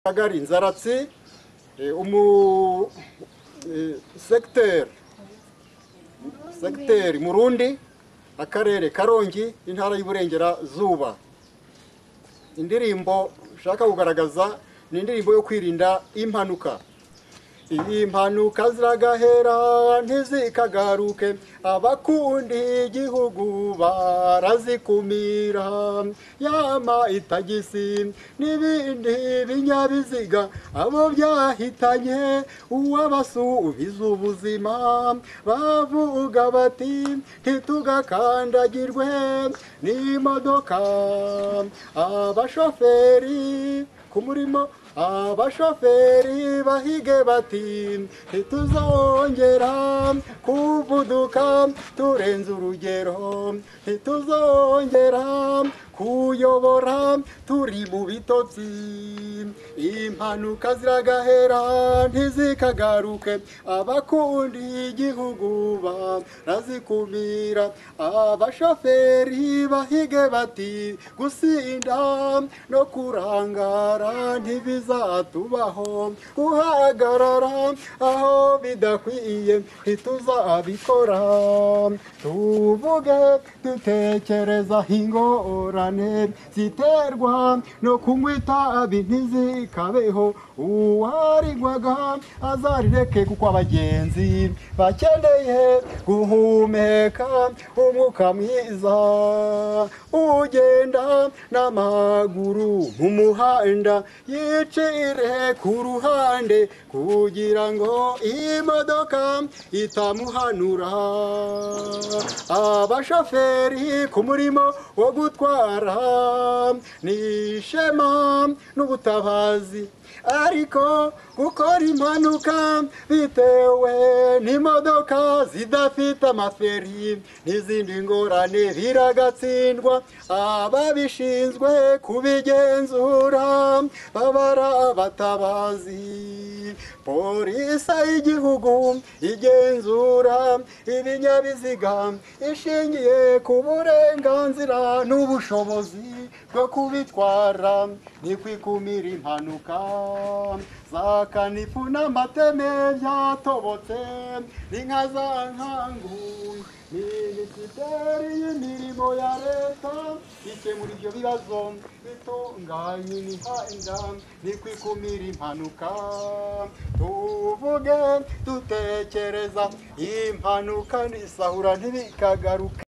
akagari nzaratsi eh, umu eh, segiteri segiteri murundi akarere karongi intara y'uburengerazuba indirimbo nshaka kugaragaza ni indirimbo yo kwirinda impanuka iyi mpanuka ziragahera ntizikagaruke abakundi igihugu barazikumira yama itagisi n'ibindi binyabiziga abo byahitanye uwabasubiza ubuzima bavuga bati ntitugakandagirwe n'imodoka abashoferi ku murimo abashoferi bahige bati ntituzongera kuvuduka turenze urugero ntituzongera kuyobora turi mu bitotsi impanuka ziragahera ntizikagaruke abakundi igihugu barazikumira abashoferi bahige bati gusinda no kurangara ntibizatubaho guhagarara aho bidakwiye ntituzabikora tuvuge dutekereza ingorane ziterwa no kunywa itabi ntizikabeho uwarigwaga azarireke kuko abagenzi bakeneye guhumeka umwuka mwiza ugenda n'amaguru mu muhanda yicire ku ruhande kugira ngo imodoka itamuhanura abashoferi ku murimo wo gutwara ni ishema n'ubutabazi ariko gukora impanuka bitewe n'imodoka zidafite amaferi n'izindi ngorane biragatsindwa ababishinzwe kubigenzura baba ari abatabazi polisi y'igihugu igenzura ibinyabiziga ishingiye ku burenganzira n'ubushobozi bwo kubitwara ni kwikumira impanuka za kanifu n'amateme byatobotse n'inka za nkangu minisiteri y'imirimo ya leta ikemura ibyo bibazo bitunganya imihanda ni kwikumira impanuka tuvuge dutekereza impanuka n'isahura ntibikagaruka